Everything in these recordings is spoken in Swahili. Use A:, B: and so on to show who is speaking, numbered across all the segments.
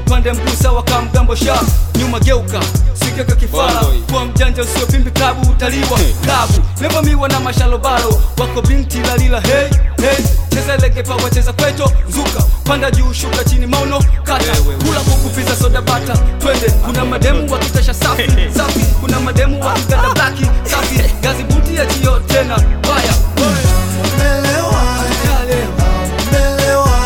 A: upande mguu sawa kama mgambo sha nyuma geuka sikeka kifara
B: Bongo hii.
A: kuwa mjanja usio pimbi klabu utaliwa klabu nevamiwa na mashalobalo wako binti lalila hey, hey. cheza legepa wacheza kweto zuka panda juu shuka chini mauno kata kula kukupiza soda bata twende kuna mademu wakitasha safi safi kuna mademu wakiganda blaki safi gazi buti ya jio tena baya
C: Melewa, melewa,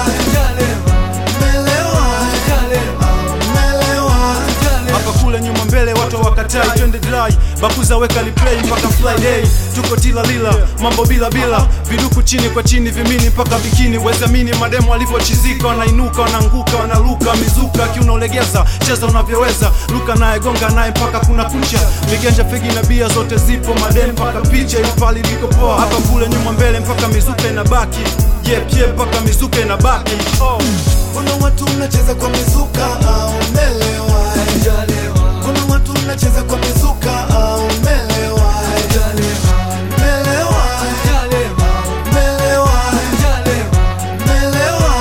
C: melewa, melewa.
D: hapa kule nyuma mbele watu wakatai twende dry bakuza weka replay mpaka friday tuko tila lila mambo bila bila viduku chini kwa chini vimini mpaka bikini wezamini mademo walivyochizika wanainuka wanaanguka wanaruka mizuka kiunaolegeza cheza unavyoweza luka naye gonga naye mpaka kuna kucha viganja fegi na bia zote zipo madem mpaka picha ilipali liko poa hapa kule nyuma mbele mpaka mizuka inabaki yep yep mpaka mizuka inabaki oh.
C: Kuna watu mnacheza kwa mizuka au melewa Kuna watu mnacheza kwa mizuka au melewa Melewa, melewa, melewa,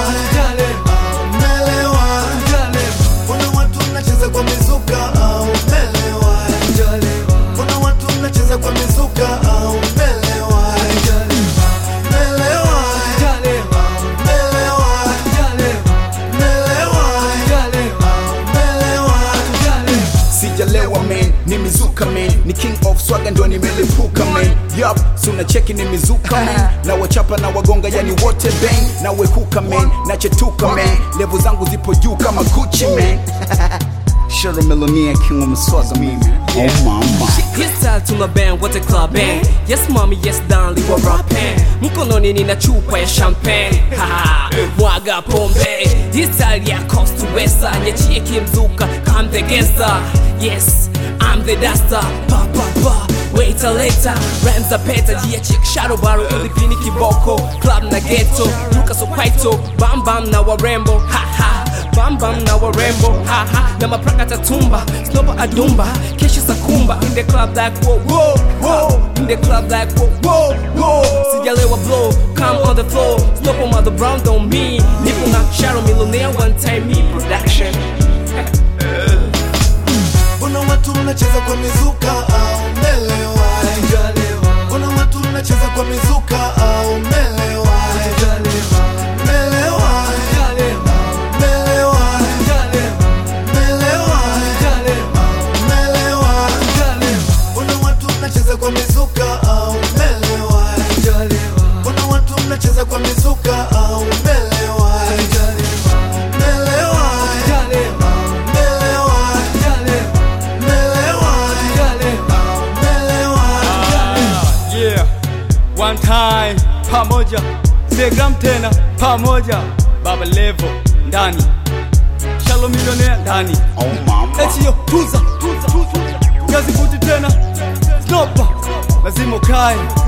C: melewa Kuna watu mnacheza kwa mizuka au melewa Kuna watu mnacheza kwa mizuka au melewa Melewa, melewa, melewa, melewa
E: sijalewa man ni mizuka man ni king of swaga ndo nimelipuka man yup si unacheki ni mizuka man na wachapa na wagonga yani wote bang na wekuka man nachetuka man levo zangu zipo juu kama gucci man Shero Millionaire King of Mswaga mimi oh mama
F: Yes, style to my band, what a club band Yes mommy, yes darling, wa rapping Mkononi nina chupa ya champagne Haha, mwaga pombe Hii style ya coast to westa Nyachie kimzuka, kamtegeza Yes, I'm the duster Pa pa pa, waiter later Rhymes are better, jia chick shadow baro Ulipini kiboko, club na ghetto Luka so kwaito, bam bam na warembo Ha ha Bam bam na warembo haha na mapraka tatumba snopa adumba kesho sakumba in the club like whoa whoa whoa in the club like whoa whoa whoa sijalewa blow come on the floor snopa mother brown don't me nipo na Sharon Millionaire one time me production
C: Kuna watu mnacheza kwa mizuka au melewa Kuna watu mnacheza kwa mizuka au melewa Melewa, melewa, melewa, melewa Kuna watu mnacheza kwa mizuka au melewa Kuna watu mnacheza kwa mizuka au melewa Melewa, melewa, melewa, melewa
A: yeah one time pamoja Telegram tena pamoja baba levo ndani shalo milionea ndani
E: oh mama
A: etiyo tuza gazi buti tena snopa lazima ukae